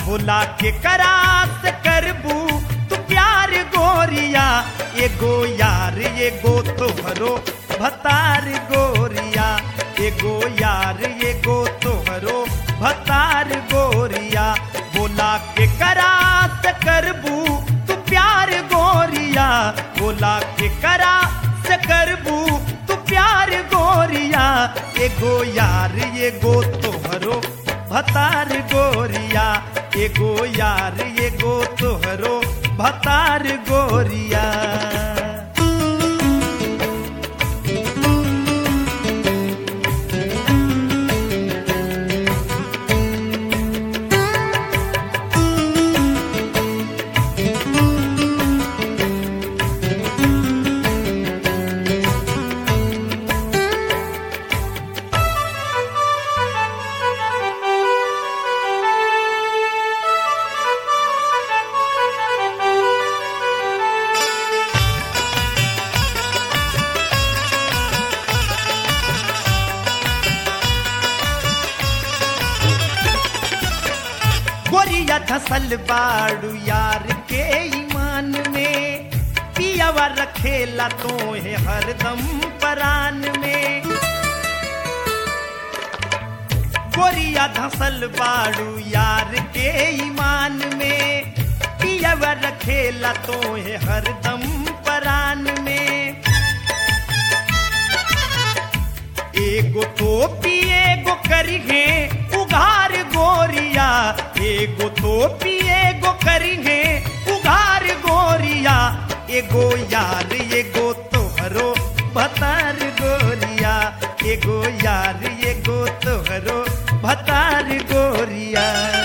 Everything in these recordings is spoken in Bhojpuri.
बोला के करास करबू तू प्यार गोरिया एगो यार एगो तोहरो भतार गोरिया एगो यार एगो तोहरो भतार गोरिया बोला के करास करबू तू प्यार गोरिया बोला के करा से करबू तू प्यार गोरिया एगो यार एगो तोहरो भतार गोरिया एगो यार एगो तोहरो भतार गोरिया गोरिया धसल बाड़ू यार के ईमान में पियावा रखेला तो है हरदम परान में गोरिया धसल बाड़ू यार के ईमान में पियावा रखेला तो है हरदम परान में एगो टोपी एगो करिहे उघार गोरिया एगो टोपी एगो करिहे उघार गोरिया एगो यार एगो तोहरो भतार गोरिया एगो यार एगो तोहरो भतार गोरिया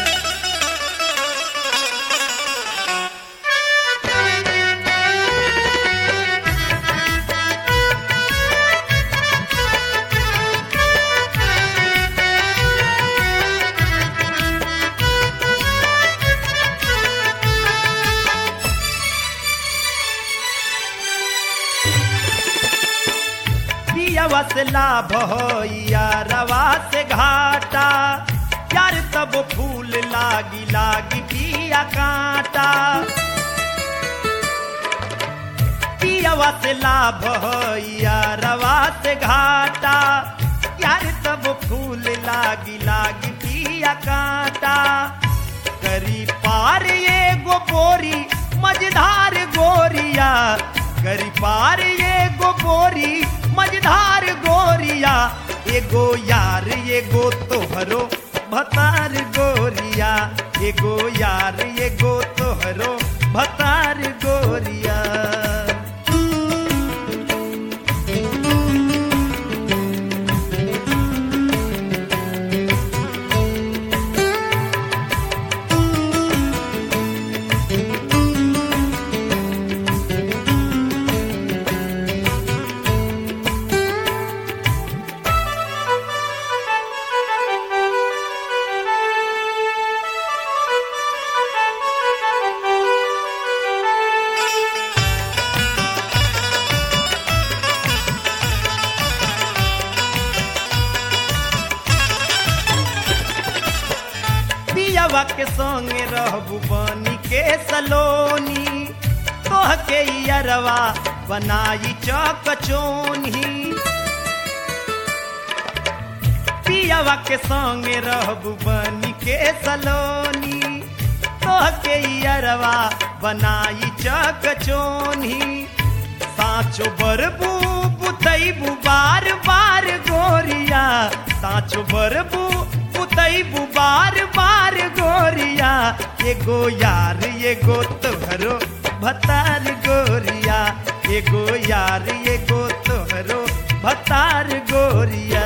पियवा से लाभ होइया रवा से घाटा यार तब फूल लागी लागी पिया कांटा पियवा से लाभ होइया रवा से घाटा यार तब फूल लागी लागी पिया कांटा करी पार ये गो बोरी मझधार गोरिया करी पार ये गो बोरी मझधार गोरिया एगो यार एगो तोहरो भतार गोरिया एगो यार एगो तोहरो भतार गोरिया पियवा के संगे रहबू बनी के सलोनी तोह के अरवा बनाई चौक चोनी पियवा के संगे रहबू बनी के सलोनी तोह के अरवा बनाई चौक चोनी साचो बरबू बुतैबू बार बार गोरिया साचो बरबू पुतैबू बार बार गोरिया एगो यार एगो तोहरो भतार गोरिया एगो यार एगो तोहरो भतार गोरिया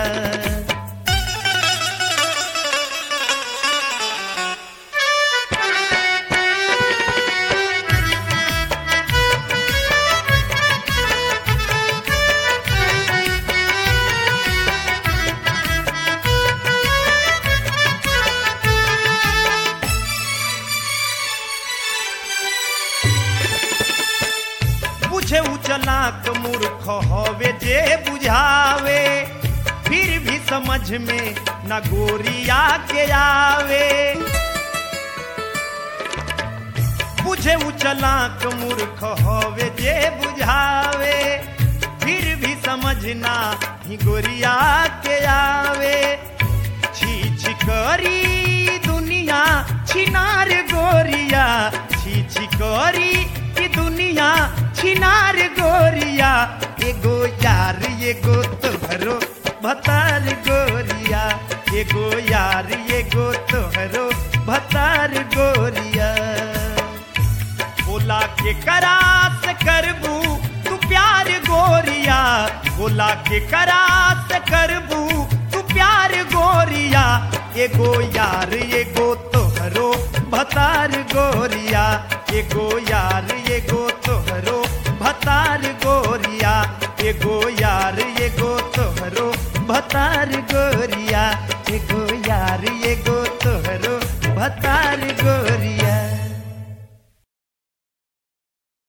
बुझे उचलाक मूर्ख हवे जे बुझावे फिर भी समझ में न गोरिया के आवे चलाक मूर्ख होवे जे बुझावे फिर भी समझना ही गोरिया के आवे छी छी करी दुनिया छिनार गोरिया छी छी करी की दुनिया छिनार गोरिया एगो यार एगो तोहरो भतार गोरिया एगो यार एगो तोहरो भतार गोरिया बोला के करास करबू तू प्यार गोरिया बोला के करास करबू तू प्यार गोरिया एगो यार एगो तोहरो भतार गोरिया एगो यार एगो तोहरो भतार गोरिया एगो यार एगो तोहरो भतार गोरिया एगो यार एगो तोहरो भतार